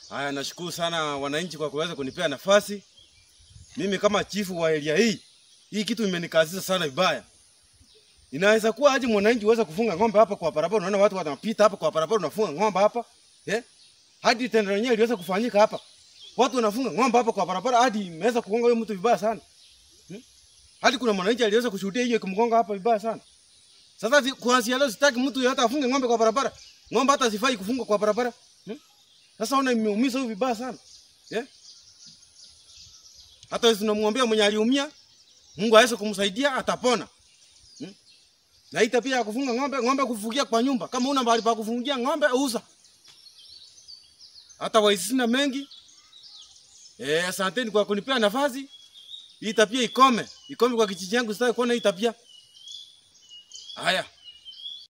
Haya, nashukuru sana wananchi kwa kuweza kunipea nafasi. Mimi kama chifu wa area hii, hii kitu imenikazisa sana vibaya. Inaweza kuwa aje mwananchi uweze kufunga ng'ombe hapa kwa barabara, unaona watu wanapita hapa kwa barabara, unafunga ng'ombe hapa eh? Hadi tendo lenyewe iliweza kufanyika hapa, watu wanafunga ng'ombe hapa kwa barabara, hadi imeweza kugonga huyo mtu vibaya sana hmm? Hadi kuna mwananchi aliweza kushuhudia hiyo ikimgonga hapa vibaya sana. Sasa zi- kuanzia leo sitaki mtu hata afunge ng'ombe kwa barabara, ng'ombe hata sifai kufungwa kwa barabara hmm? Sasa ona imeumiza huyu vibaya sana eh? Hata sisi tunamwombea mwenye aliumia, Mungu aweze kumsaidia atapona. Hmm? Na hii tabia ya kufunga ng'ombe, ng'ombe kufugia kwa nyumba, kama una mahali pa kufungia ng'ombe uza. Hata waizi sina mengi. Eh, asanteni kwa kunipea nafasi. Hii tabia ikome, ikome kwa kijiji changu, sitaki kuona hii tabia. Haya.